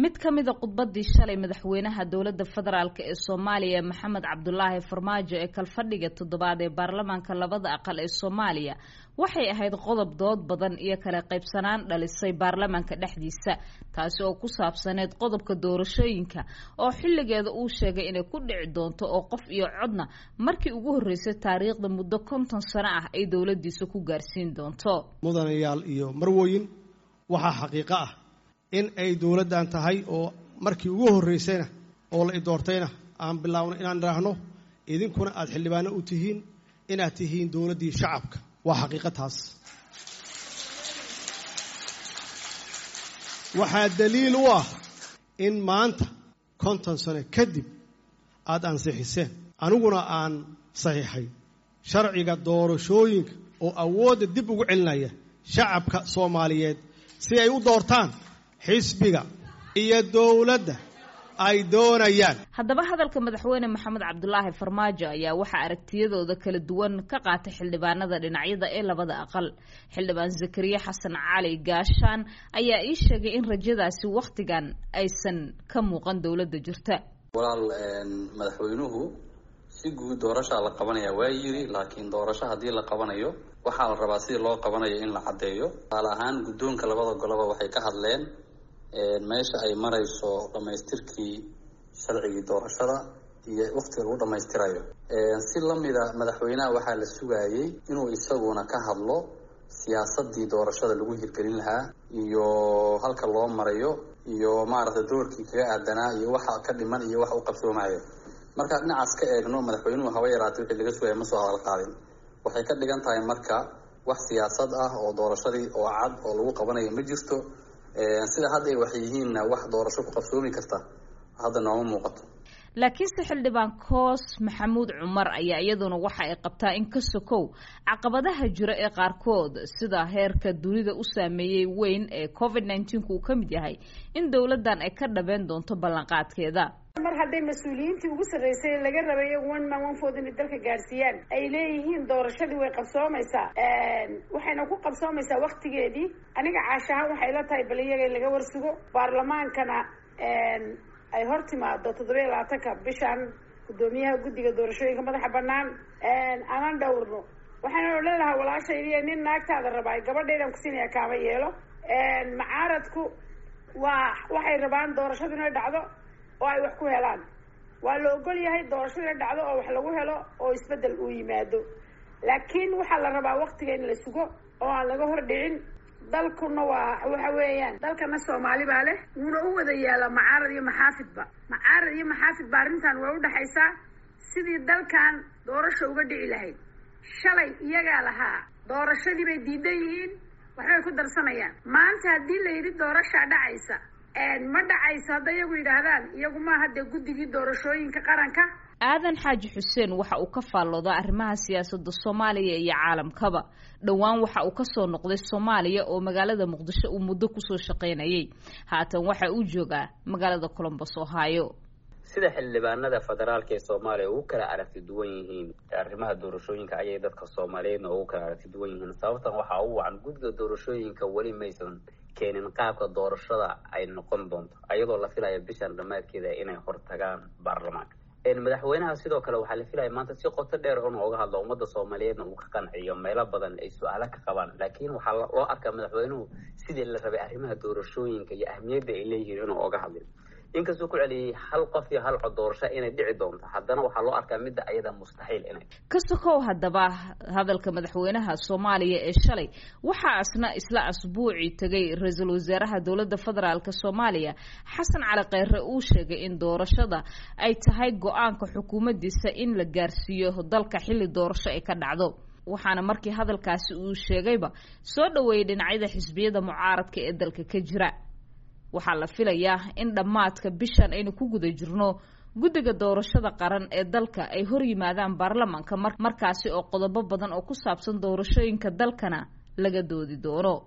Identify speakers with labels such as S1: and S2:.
S1: mid ka mida khudbadii shalay madaxweynaha dowladda federaalk ee soomaaliya maxamed cabdulaahi farmaajo ee kalfadhiga toddobaad ee baarlamaanka labada aqal ee soomaaliya waxay ahayd qodob dood badan iyo kala qaybsanaan dhalisay baarlamaanka dhexdiisa taasi oo ku saabsaneyd qodobka doorashooyinka oo xilligeeda uu sheegay inay ku dhici doonto oo qof iyo codna markii ugu horreysay taariikhda muddo konton sano ah ay dowladiisa ku gaarsiin doonto
S2: mudanayaal iyo marwooyin waxaa xaqiiqo ah in ay dowladdan tahay oo markii ugu horreysayna oo la idoortayna aan bilaawno inaan idhaahno idinkuna aada xildhibaano u tihiin inaad tihiin dowladdii shacabka waa xaqiiqo taas waxaa daliil u ah in maanta konton sano kadib aada ansixiseen aniguna aan saxiixay sharciga doorashooyinka oo awoodda dib ugu celinaya shacabka soomaaliyeed si ay u doortaan xisbiga iyo dowladda ay doonayaan
S1: haddaba hadalka madaxweyne maxamed cabdulaahi farmaajo ayaa waxaa aragtiyadooda kala duwan ka qaatay xildhibaanada dhinacyada ee labada aqal xildhibaan zakariya xasan cali gaashaan ayaa ii sheegay in rajadaasi wakhtigan aysan ka muuqan dowladda jirta
S3: walaal madaxweynuhu si guud doorashaa la qabanaya waa yiri laakiin doorasho haddii la qabanayo waxaa la rabaa sidii loo qabanayo in la caddeeyo tusaale ahaan guddoonka labada goloba waxay ka hadleen meesha ay marayso dhammaystirkii sharcigii doorashada iyo waktiga lagu dhammaystirayo si lamida madaxweynaha waxaa la sugaayey inuu isaguna ka hadlo siyaasadii doorashada lagu hirgelin lahaa iyo halka loo marayo iyo maaragtay doorkii kaga aadanaa iyo waxa ka dhiman iyo waxa u qabsoomayo markaa dhinacaas ka eegno madaxweynuhu haba yaraatay wixii laga sugaya ma soo hadal qaadin waxay ka dhigan tahay marka wax siyaasad ah oo doorashadii oo cad oo lagu qabanayo ma jirto sida hadda ay wax yihiinna wax doorasho ku qabsoomi karta hadda nooma muuqato
S1: laakiinse xildhibaan koos maxamuud cumar ayaa iyaduna waxa ay qabtaa in ka sokow caqabadaha jira ee qaarkood sida heerka dunida u saameeyey weyn ee covid nneteen-ku uu ka mid yahay in dowladdan ay ka dhabeen doonto ballanqaadkeeda
S4: mar hadday mas-uuliyiintii ugu sarreysay laga rabay one man one food inay dalka gaadhsiiyaan ay leeyihiin doorashadii way qabsoomaysaa waxayna ku qabsoomaysaa waktigeedii aniga caashahaan waxay la tahay bal iyaga laga warsugo baarlamaankana ay hor timaado toddobiya labaatanka bishan guddoomiyaha guddiga doorashooyinka madaxa banaan anan dhowrno waxayna odhan lahaa walaashaydiiyo nin naagtaada rabaa gabadhaydaan kusiinaya kaama yeelo macaaradku waa waxay rabaan doorashadu inay dhacdo oo ay wax ku helaan waa la ogol yahay doorashada inay dhacdo oo wax lagu helo oo isbeddel uu yimaado laakiin waxaa la rabaa waktiga in la sugo oo aan laga hor dhicin dalkuna waa waxa weeyaan dalkana soomaali baa leh wuuna u wada yaala macaarad iyo maxaafidba macaarad iyo maxaafidba arrintan way udhexaysaa sidii dalkan doorasha uga dhici lahayd shalay iyagaa lahaa doorashadii bay diidan yihiin waxbay ku darsanayaan maanta haddii la yidhi doorashaa dhacaysa ma dhacayso hadda iyagu yidhaahdaan iyagu maaha dee guddigii doorashooyinka qaranka
S1: aadan xaaji xuseen waxa uu ka faalloodaa arrimaha siyaasadda soomaaliya iyo caalamkaba dhowaan waxa uu kasoo noqday soomaaliya oo magaalada muqdisho uu muddo kusoo shaqaynayay haatan waxa uu joogaa magaalada colombos ohio
S5: sida xildhibaanada federaalka ee soomaaliya ugu kala aragti duwan yihiin arrimaha doorashooyinka ayay dadka soomaaliyeedna ugu kala aragti duwan yihiin sababtan waxaa u wacan guddiga doorashooyinka weli maysan keenin qaabka doorashada ay noqon doonto ayadoo la filaya bishan dhammaadkeeda inay hortagaan baarlamaanka madaxweynaha sidoo kale waxaa la filaya maanta si qoto dheer inuu uga hadlo ummadda soomaaliyeedna uu ka qanciyo meelo badan ay su-aalo ka qabaan laakiin waxaa loo arkaa madaxweynuhu sidii la rabay arrimaha doorashooyinka iyo ahmiyadda ay leeyihiin inuu oga hadlin inkastuu ku celiyey hal qof iyo hal cod doorasho inay dhici doonto haddana waxaa loo arkaa midda ayada mustaxiil inay
S1: ka sokow haddaba hadalka madaxweynaha soomaaliya ee shalay waxaa asna isla asbuucii tegay ra-iisul wasaaraha dowladda federaalk soomaaliya xasan cali kheyre uu sheegay in doorashada ay tahay go-aanka xukuumaddiisa in la gaarsiiyo dalka xilli doorasho ay ka dhacdo waxaana markii hadalkaasi uu sheegayba soo dhoweeyey dhinacyada xisbiyada mucaaradka ee dalka ka jira waxaa la filayaa in dhammaadka bishan aynu ku guda jirno guddiga doorashada qaran ee dalka ay hor yimaadaan baarlamaanka markaasi oo qodobo badan oo ku saabsan doorashooyinka dalkana laga doodi doono